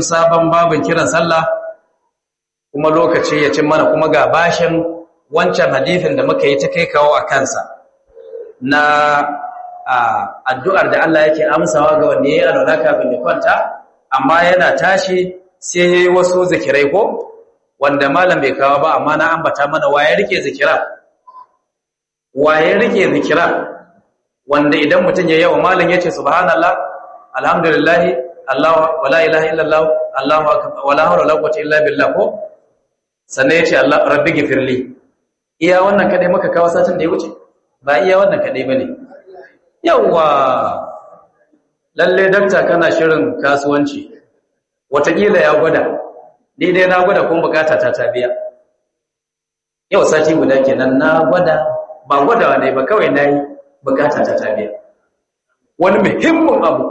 cikin sabon babin kiran sallah kuma lokaci ya cin mana kuma ga bashin wancan hadithin da muka yi ta kai kawo a kansa na addu'ar da Allah yake amsawa ga wanda ya yi alwala kafin ya kwanta amma yana tashi sai ya yi wasu zikirai ko wanda malam bai kawo ba amma na ambata mana waye rike zikira waye rike zikira wanda idan mutum ya yawa malam ya ce subhanallah alhamdulillah Allah wala ilaha illallah Allahu akbar wala hawla wala quwwata illa billah ko sannan ya ce Allah rabbi gifirli iya wannan kadai muka kawo satin da ya wuce ba iya wannan kadai bane yawa lalle dakta kana shirin kasuwanci watakila ya gwada ni dai na gwada kuma bukata ta ta biya yau sati guda kenan na gwada ba gwadawa ne ba kawai nayi bukata ta ta biya wani muhimmin abu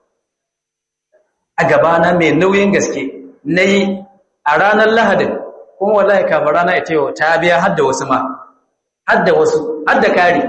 a gabana mai nauyin gaske nayi a ranar lahadin kuma wallahi kafin rana ita yau ta biya har da wasu ma har da wasu har da kari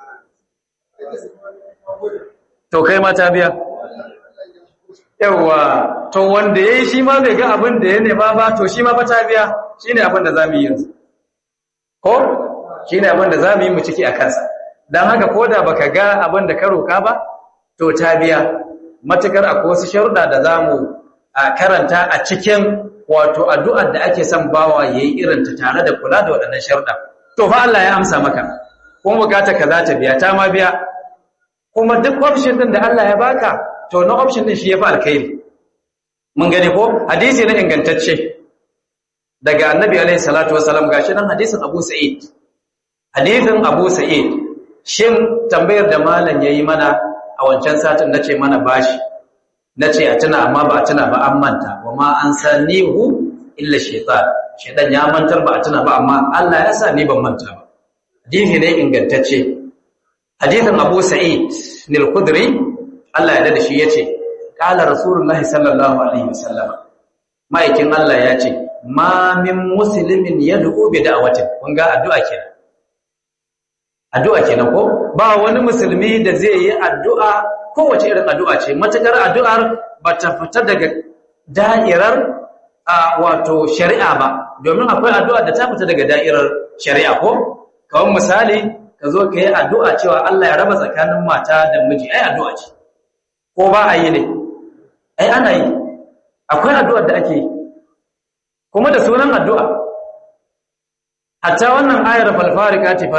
to kai ma ta biya yawa to wanda yayi shi ma bai ga abin da ya nema ba to shi ma fa ta biya shine abin da zamu yi yanzu ko shine abin da zamu yi mu ciki a kansa dan haka koda baka ga abin da ka roka ba to ta biya matukar akwai wasu sharuɗa da zamu karanta a cikin wato addu'ar da ake son bawa yayi irin ta tare da kula da waɗannan sharuɗa to fa Allah ya amsa maka kuma bukata ka za ta biya ta ma biya kuma duk option din da Allah ya baka to na option din shi yafi alkhairi mun gane ko hadisi na ingantacce daga annabi alaihi salatu wasalam gashi nan hadisin Abu Sa'id hadisin Abu Sa'id shin tambayar da malam yayi mana a wancan satin nace mana bashi nace a tuna amma ba a tuna ba an manta wa ma an sanihu illa shaytan shaytan ya mantar ba a tuna ba amma Allah ya sa ni ban manta ba hadisi ne ingantacce hadisin Abu Sa'id al-Khudri Allah ya da shi yace qala rasulullahi sallallahu alaihi wasallam maikin Allah ya ce ma min muslimin yad'u bi da'watin kun ga addu'a kenan addu'a kenan ko ba wani musulmi da zai yi addu'a kowace irin addu'a ce matakar addu'ar ba ta fita daga da'irar wato shari'a ba domin akwai addu'a da ta fita daga da'irar shari'a ko kawai misali ka zo ka yi addu'a cewa Allah ya raba tsakanin mata da miji ai addu'a ce ko ba a yi ne ai ana yi akwai addu'ar da ake yi kuma da sunan addu'a hatta wannan ayar falfarika ce